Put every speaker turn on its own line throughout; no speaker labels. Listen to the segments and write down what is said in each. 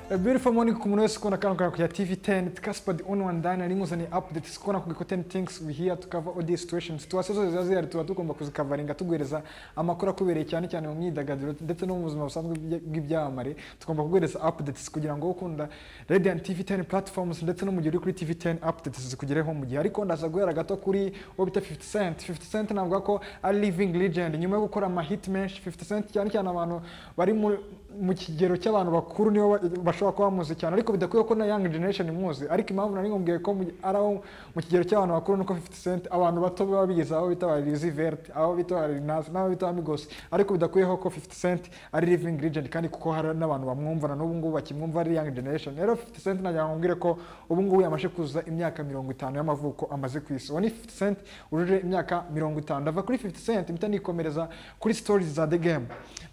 beautiful morning ku muntu wese ukunda kano kantu ya tv 10 tukasipadi on one dine ari muzaniye update ukona ku giko 10 things we hear tukava all these situations situasiyo zose ziba zihari tuba tugomba kuzikavaringa tuguhereza amakuru akubereye cyane cyane mu myidagaduro ndetse no mu buzima busanzwe bw'ibya- bw'ibyamamare tugomba kuguhereza updates kugira ngo ukunda radiant tv 10 platforms ndetse no mu gihe uri kuri tv 10 updates zikugereho mu gihe ariko ndaza guhera gato kuri uwo bita 50 cent 50 cent navuga ko ari living legend nyuma yo gukora amahit menshi 50 cent cyane cyane abantu bari mu mu kigero cy'abantu bakuru nibo ba- bashobora kuba bamuzi cyane ariko bidakwiye ko na young generation imuzi ariko impamvu nari nkubwiye ko mu- ari abo mu kigero cy'abantu bakuru nuko 50 cent abantu bato baba bigeze aho bita ba Lil Uzi Vert aho bita ba Lil Nas n'aho bita ba Migos ariko bidakuyeho ko 50 cent ari living legend kandi kuko hari n'abantu bamwumva na n'ubu ngubu bakimwumva ari young generation rero 50 cent nagira ngo nkubwire ko ubu ngubu yamaze kuzuza imyaka mirongo itanu y'amavuko amaze ku isi uwo ni 50 cent wujuje imyaka mirongo itanu ndava kuri 50 cent mpita nikomereza kuri stories za The Game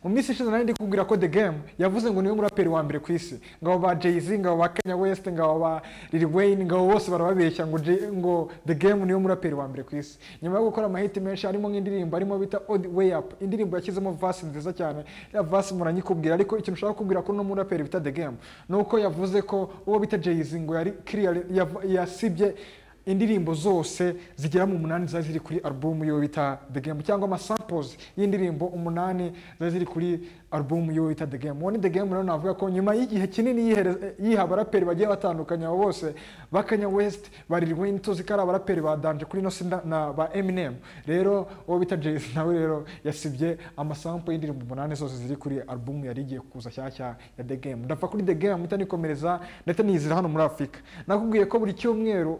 mu minsi ishize nari ndi kubwira ko The Game yavuze ngo niwe muraperi wa mbere ku isi ngabo ba Jay-Z ngabo ba Kanye West ngabo ba Lil Wayne ngabo bose barababeshya ngo Jay- ngo The Game niwe muraperi wa mbere ku isi nyuma yo gukora amahiti menshi harimo nk'indirimbo arimo bita Odd Way Up indirimbo yashyizemo verse nziza cyane ya verse muranyikubwira ariko ikintu ushaka kubwira ko no muraperi bita The Game nuko yavuze ko uwo bita Jay-Z ngo yari clear yav- yasibye indirimbo zose zigera mu munani ziba ziri kuri alubumu yo bita The Game cyangwa amasamples y'indirimbo umunani ziba ziri kuri alubumu yo bita The Game uwo ni The Game rero navuga ko nyuma y'igihe kinini yihere- yiha abaraperi bagiye batandukanye abo bose ba Kanye West ba Lil Wayne tuzi ko ari abaraperi ba Danje kuri Innocent na- na ba Eminem rero uwo bita Jay-Z nawe rero yasibye amasample y'indirimbo umunani zose ziri kuri alubumu yari igiye kuza shyashya ya The Game ndapfa kuri The Game mpita nikomereza ndetse niyizira hano muri Afurika nakubwiye ko buri cyumweru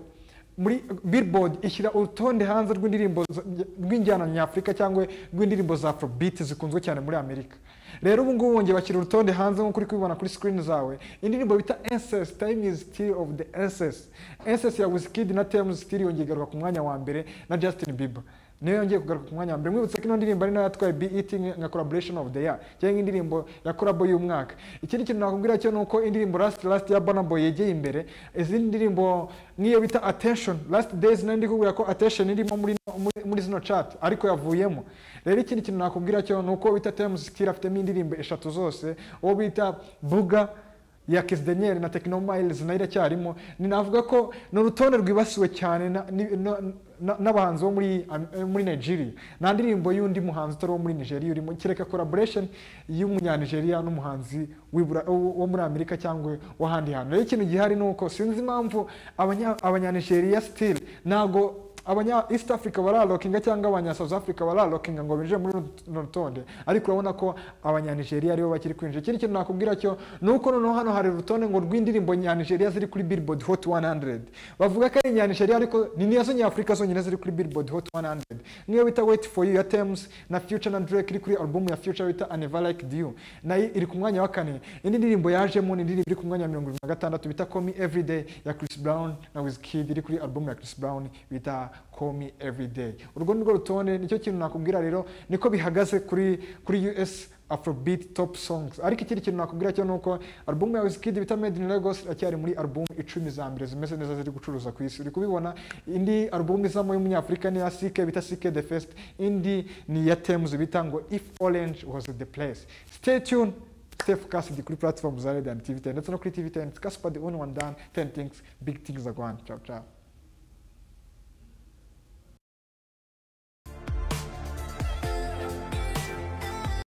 muri billboard ishyira urutonde hanze rw'indirimbo z- rw'injyana nyafurika cyangwa rw'indirimbo za afrobeat zikunzwe cyane muri amerika rero ubu ngubu bongeye bashyira urutonde hanze nk'uko uri kubibona kuri screen zawe indirimbo bita ancest time is still of the ancest ancest ya wizkid na thames still yongeye igaruka ku mwanya wa mbere na justin bieber niyo yongeye kugaruka ku mwanya wa mbere mwibutse ko ino ndirimbo ari nayo yatwaye BET nka collaboration of the year cyangwa indirimbo ya collab y'umwaka ikindi kintu nakubwira cyo ni uko indirimbo last last ya Burna Boy yegeye imbere izindi ndirimbo nk'iyo bita attention last days nayo ndi kukubwira ko attention irimo muri, muri, muri zino chat ariko yavuyemo rero ikindi kintu nakubwira cyo ni uko bita Thames Kill afitemo indirimbo eshatu zose uwo bita Buga ya Kiss Daniel na Techno Miles nayo iracyarimo ni navuga ko ni urutonde rwibasiwe cyane na- ni- na- na- n'abahanzi bo muri Am- eh, muri Nigeria nta ndirimbo y'undi muhanzi utari uwo muri Nigeria urimo kereka collaboration y'umunyanigeria n'umuhanzi w'ibura- wo wo muri Amerika cyangwa w'ahandi hantu rero ikintu gihari ni uko sinzi impamvu abanya- abanyanigeria still ntago abanya east africa baralokinga cyangwa abanya south africa baralokinga ngo binjire muri runo rutonde ariko urabona ko abanyanigeria aribo bakiri kwinjira ikindi kintu nakubwira cyo ni uko noneho hano hari urutonde ngo rw'indirimbo nyanigeria ziri kuri billboard hot 100 bavuga ko ari nyanigeria ariko ni nizo nyafurika zonyine ziri kuri billboard hot 100 niyo bita wait for you ya Tems na future na drake iri kuri album ya future bita a never like you nayo iri ku mwanya wa kane indi ndirimbo yajemo ni indirimbo iri ku mwanya wa mirongo irindwi na gatandatu bita call me everyday ya chris brown na wizkid iri kuri album ya chris brown bita call me everyday urwo nirwo rutonde nicyo kintu nakubwira rero niko bihagaze kuri kuri us afrobeat top songs ariko ikindi kintu nakubwira cyo nuko album ya Wizkid bita Made in Lagos iracyari muri album icumi za mbere zimeze neza ziri gucuruza ku isi uri kubibona indi album izamo y'umunyafurika ni iya CK bita CK the Fest indi ni iya Tems bita ngo If Orange was the place stay tuned stay focused kuri platform za Red and TV 10 ndetse no kuri TV 10 Casper the only one done 10 things big things are going ciao ciao